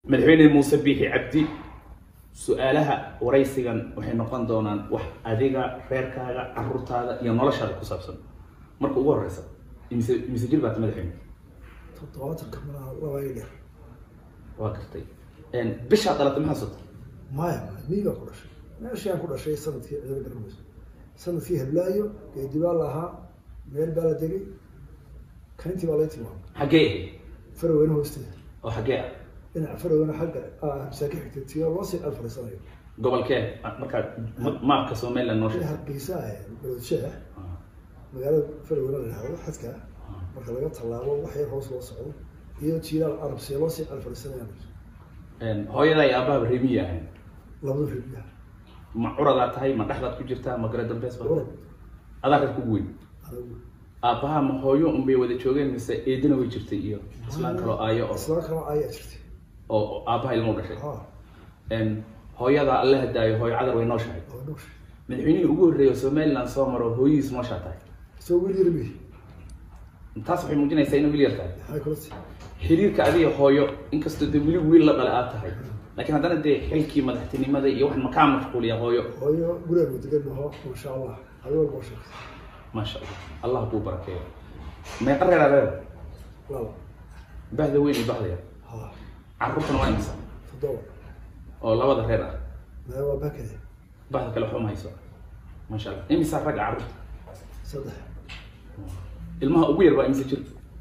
madaxweyne muuse biixi cabdi su-aalaha waraysigan waxay noqon doonaan wax adiga reerkaaga caruurtaada iyo noloshaada ku saabsan marka ugu horeysa imise imise jir baata madaxweyne toddobaatanka malaha laba iyo dheer waa gartay bishaa dhalatay maxaa sota maya miigaa ku dhashay meeshii aan ku dhashay sanadkii ciidan garmayso sanadkii heblaayo geedibaa la ahaa meel baa la degay kayntii baa lay tilmaamay xaggee ahayd faraweyne hoosteeda oo xaggee ah dhinaca faraweyne xagga masaaki xigtay tiyo loo sii alfariisanayo gobolkee markaad ma- maapka somaliland noo sheegtay hargeysa baloodsheeh magaalada faraweyne la dhahdo xadka marka laga tallaabo wax yar hoos loo socdo iyo jiilaal arabsiya loo sii alfariisanayaan hooyada iyo aabahaba reemiyi ahayn labada reebiyaha ma curadaa tahay ma dhexdaad ku jirtaa ma gare dambeys ba Curad. adaa reer kugu weyn anagu aabbaha ma hooyo unbay wada joogeen mise eedina way jirtay iyo islaan kaloo aayo oo isla kala ayaa jirtay oo oo aabbaha ilmo u dhashay ha Een, hooyada alla hadaayo hooyo cadar way nooshahay oo dhugshay madaxweynihii ugu horreeya oo somaliland soo maro hooyadiis nooshaa tahay isagoo wiil yar mihi taas waxay muujinaysaa inuu wiil yar tahay maxay kula tii xiriirka adiga hooyo inkastoo dee weli wiil la dhale aad tahay laakiin haddana dee xilkii madaxtinimada iyo waxan makaa mashquuliya hooyo hooyo gurigaan degan naho masha allah adigo walba sheegtay maasha allah allah kuu barakeeyo meeqa reeraa reer laba bahda weyn iyo bahda yar ha carruurtana waa imisa toddoba oo labada reer ah mee waa bakade bahda kale waxba ma hayso maasha allah imisa ragga carruurta saddex ilmaha ugu yar baa imisa jir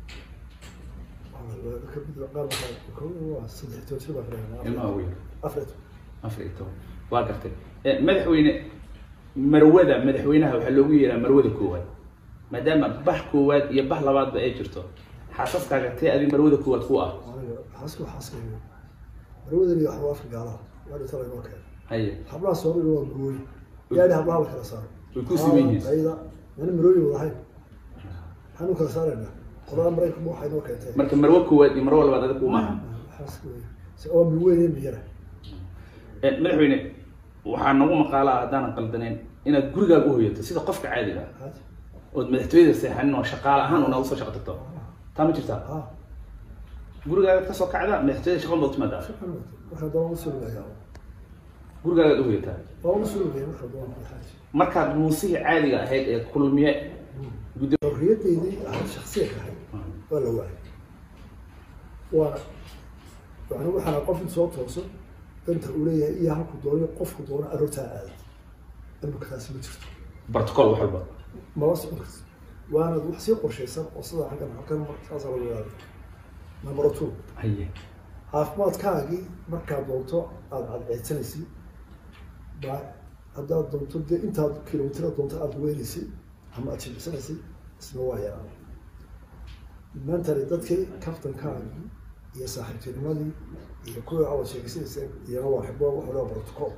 ka mid qaar waxaa waa saddex toban jir baa filayaa ilmaha ugu yar afar iyo toban afar iyo toban waa gartay Eh, madaxweyne marwada madaxweynaha waxaa loogu yeeraa marwada koowaad maadaama bah koowaad iyo bah labaadba ay jirto xaasaskaaga tee adi marwada koowaad ku ah aniga xaaska xaaska marwadan iyo waxba afka gaalaha waa dhinta laynoo keenay haye hablaha soomaaliga waa gurooyi yaani hablaha la kala saaro Way ku siman yihiin. ayda mana marooyin wada ahayn maxaan u kala saaraynaa qodaan maraykanka waxay noo keentay marka marwo koowaad iyo marwo labaad adiga kuma aha xaaska wey si oo mi weyn iyo mi yara Eh, madaxweyne waxaa nagu maqaalaa haddaanan qaldaneyn inaad gurigaaga u hoyato sida qofka caadiga ah haad ood madaxtooyada seexanin oo shaqaale ahaan una usoo shaqo tagto taa ma jirtaa ha gurigaagaad kasoo kacda madaxtooyada shaqo baad timaadaa markaa doon u sulugaya gurigaagaad u hoyataa waa u sulugaya markaa doon xaaji markaad muusihii caadiga ahayd ee kulmiye guddi xorriyadeydii aan shaksiya ka ahay waa la waayay waana yani waxaana qof in soo tooso danta uu leeyahay iyo halku doono qofku doono aroortaa aada imika taasi ma jirto protocol wax walba mala socon karto waana wax sii qorshaysan oo sidaa xaggan halkan mar saasaa lagu yaaday number two haye caafimaadkaagii markaad doonto aada cadceedsanaysid baa haddaad doonto dee intaad kilomitira doonto aada weynaysay ama aad jimicsanaysay isna waa yaraan mentally dadkii kaftankaagii iyo saaxiibtinimadii iyo kuwii aad sheegaysanayseen iyana waa xibo waxa loo protocol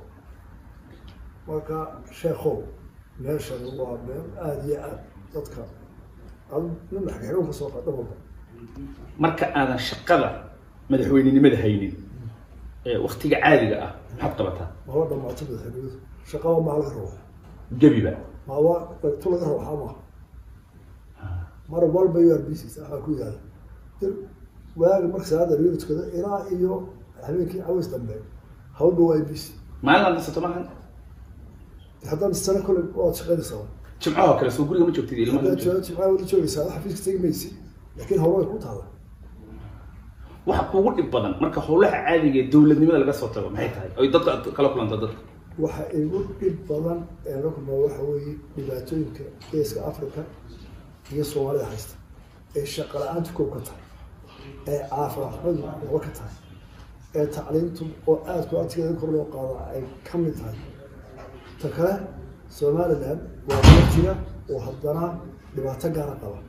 marka sheekhow meeshan waa meel aada iyo aad dadka ad nin xagxidhoon ka soo qaadha walba marka aadan shaqada madaxweynenimada haynin ee waktiga caadiga ah maxaad qabataa ma waa dhamaato madaxweynimadu shaqaba maa laga rabo gebiba ma waa tu laga rabo waxaa maaha mar walba u r b c waxaa ku yaala dir waaga marka salaada laga tukada ilaa iyo habeenkii caways dambe hawdha waa b c maalin aad nasato maahan haddaan sano kole waad shaqaynaysaa jimcahoo kale soo guriga ma joogtid ilmaha ma haddaad joogtid. jimcaha wada joogaysaa wax xafiiska tegi maysi laakiin hawlo way ku taala waxa kuugu dhib badan marka howlaha caadiga ee dowladnimada laga soo tago maxay tahay oy dadka aad kala kulanto dadka waxa igu dhib badan ee la kulmaa waxa weeye dhibaatooyinka geeska africa iyo soomaalida haysta ee shaqa la-aantu kow ka tahay ee caafimaadxumadu laba ka tahay ee tacliintu oo aada ku adkeeda kor loo qaado ay ka mid tahay ta kale somaliland waa dal jira oo haddana dhibaato gaara qaba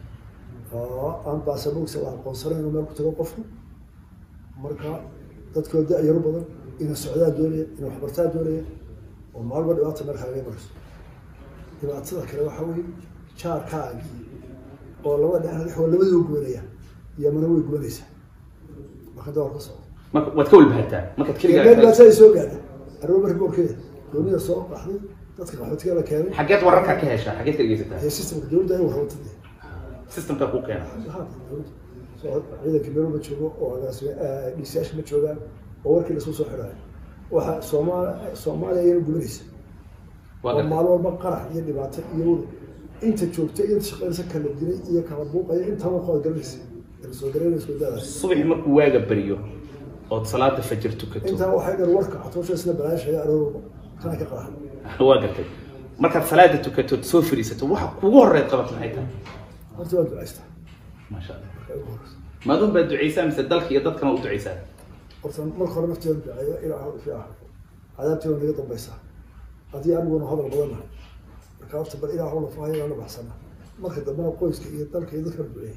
oo aan baasaboogsa la aqoonsanayn inuu meel ku tago qofku marka dadkoo da-yaro badan ina socdaa doonaya ina waxbartaa doonaya oo maalba dhibaata meel kaaga marayso dhibaatada kale waxaa weeye jaarkaagii oo laba dhinac waa labadoo goonaya yamana way goonaysaa marka dawar ka socda marka waad ka walbahataa markaad meel keligaa dhibaatada ay soo gaadha arrimo marka goorkeeda doonida soo baxday dadka qaxootiga la keenay xageed wararkaa ka heshaa xageed ka dhegeysataa ee systemka dowladda ay warwatade systemka kuu keena soo ciidanka meel ma joogo oo agaasime dhiisayaasha ma joogaan oo warkii lasoo soo xidhaayo waxa soomaal soomaaliya iyana gubanaysa waa oo gartay maalin walba qarax iyo dhibaato iyo wada inta joogta iyo inta shaqaynaysa kala dilay iyo kala buuqaya intaba qood garanaysa kala soo garanaysa wadaadaas subaxi markuu waaga beriyo ood salaada fajir tukato intaa waxay dhan warka catoosha isla balaashaya aroorba kana ka qaraxan waa gartay markaad salaada tukatood soo fadhiisato waxa kugu horeed qabat maxay tahay horta waa ducaystaa maasha allah marka ugu horeysa maadun baad ducaysaa mise dalka iyo dadkana u ducaysaa horta marka hore nafteeda duceeyo ilaa fi ah cadaabteeda naga dambaysaa haddii aniguna hadal badanahay marka horta bal ilaa hawla fahayaa la baxsana marka dambena qoyska iyo dalka iyo dadka duceeyay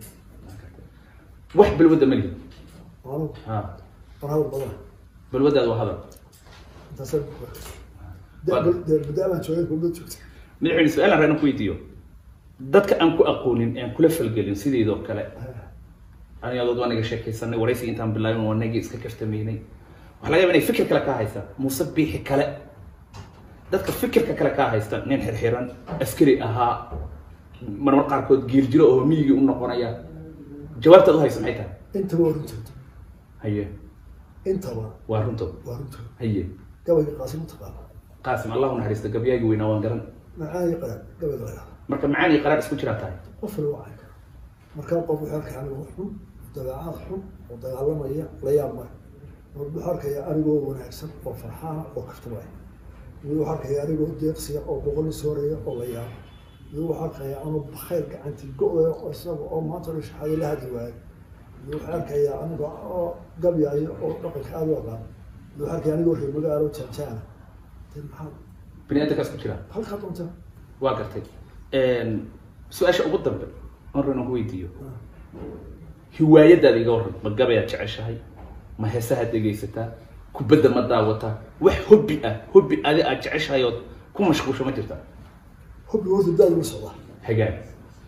wax balwadda ma lihi anigu ha aan hadal badanahay balwaddaada waa hadal intaasaan ku mudaamaan joogay kulmad joogta madaxweyne su-aalan raanan ku weydiiyo dadka aan ku aqoonin aan kula falgelin sideedoo kale anigadood waa naga sheekaysanay waraysiga intaan bilaabin waa nagii iska kaftamaynay waxaa laga yaba inay fikir kale kaa haystaan muuse biixi kale dadka fikirka kale kaa haysta nin xirxiran askari ahaa marmar qaarkood giirjiro oo miyigii u noqonaya jawaabtaad u haysa maxay tahay intaba waa runtooda haye intaba waa runto waa runtooda haye gabayga qaasim utaqaana qaasim allahu naxariista gabyaagii weynaa waan garan macaan iyo qaraab gabayga la yidhahda marka macaan iyo qaraar isku jiraa tahay qof la wacay kara markaa qof wuxuu arkaya anigoo xun dabeecad xun oo dagaalamaya la yaab male wuxuu arkaya anigoo wanaagsan oo farxaana oo kaftamaya mid wuxuu arkaya anigoo deeqsiya oo boqol sooraya oo la yaabo mid wuxuu arkaya anoo khayr gacantii go-daya oo isaga oo maanta dhan shahaado la hadi waayo mid wuxuu arkaya anigo oo gabyaayo oo dhaqanka aada u aqaan mid wuxuu arkaya anigoo reer magaalo jaanjaana de maxaa bini aadamkaas ku jiraa halkaa doonta waa gartay su-aasha ugu dambe on rana ku weydiiyo hiwaayadaada iga warran ma gabayaad jeceshahay ma heesahaad dhegaysataa kubadda ma daawataa wax hobbi ah hobbi adi aad jeceshahay ood ku mashquulsho ma jirtaa hubbi horta daadu la socdaa hagaag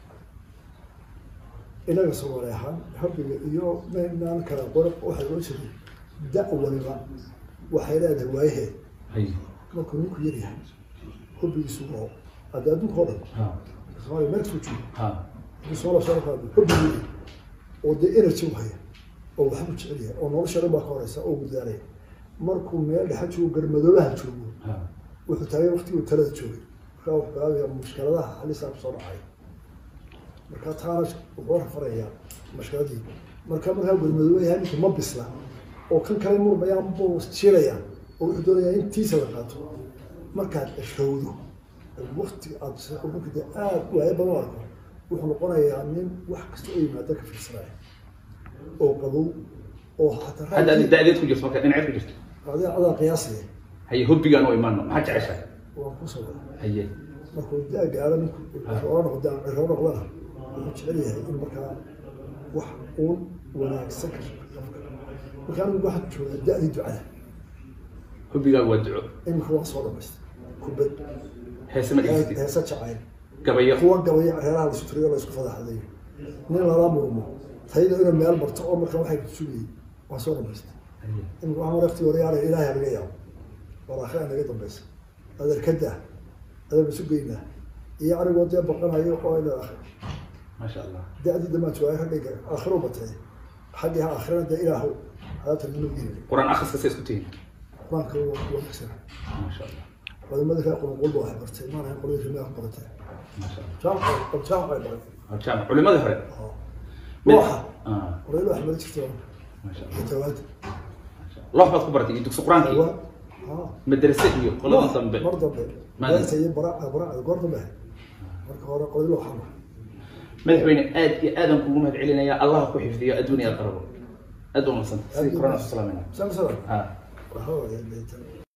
inaga soomaali ahaan hubbiga iyo maynaan kala qora waxaa loo jiray da waliba waxay leedahay waayaheed hay markuu ninku yar yahay hubbigiisu oo hadda adduunka oo dhan ha soomaaliya meel kasoo joogo ha haddii soola soo qaado hubbigeedi oo dee energy u haya oo waxbu jecel yahay oo nolosha dhan baa ka horeysa oo gudaalaya markuu meel dhexa joogo garmadoobaha joogo ha wuxuu taagay waqtiguu talada joogay markaa wuxuu bilaabaya mushkiladaha halisaa kusoo dhacay markaa taana wuxuu rafarayaa mushkiladii marka markaa gurmadooba yahay ninka ma bisla oo kan kale murmayaan buu jiilayaan oo wuxuu doonayaa in tiisa la qaato markaad ashowdo waqti aad marka dee aad waayo badan u arko wuxuu noqonayaa nin wax kasta oo yimaada ka fiirsanaya oo qabow oo hataa hadda adi da-deed ku jirto marka dhinaceed ku jirto adaa adaa qiyaasaya haye hobbigaan u imaano maxaa jeceshahay waan kusoo wada haye markuu daa gaaro ninku oo noqdaan cirro noqdana wuxuu jecel yahay in markaa wax uun wanaagsan ka shaqo marka anigu waxaan joogaa da-dii ducada hobbigaagu waa duco iminka waan soo dhamaystay kubad heese ma dhegaysatid heesa jacayl gabayo kuwa gabaya reeraha laisu turiyo laisku fadaxdayo nin lala murmo tayda inuu meel marto oo marka waxay ku sugayay waan soo dhamaystay haye iminka waxaan wareegti waryaara ilaahay laga yaabo waraakhe naga dambaysa adeerkada adeer isu geynaa iyo anigoo dee baqanayo oo ila maasha allah da-dii damaa joogaa ragga aakhiro batay xaggii ha aakhirana dee ilaahu hadaatan inuu yiri qur-aan akhriska say isku tihiin qur-aanka waa wanaagsan maasha allah culimada kaa qulun qulba waxay bartay maana qolada rimaa ku baratay maasha allah jaamca jaamca ay baray jaamac culimadii hore looxa Ah, qoraylo wax mari jirta maasha allah iyo tawaad maasha allah loox baad ku baratay iyo dugsi qur-aankii tawaad haa madrase iyo qolada dambe mar dambe Maalin. beerta iyo bara bara goor dambe marka hore qoraylo waxa ma madaxweyne aad iyo aadan kugu mahad celinaya allah ku xifdiyo adduun iyo aqrabo aad u madsanta sidii qur-aan isu salaamayna samsara ha waxa waaye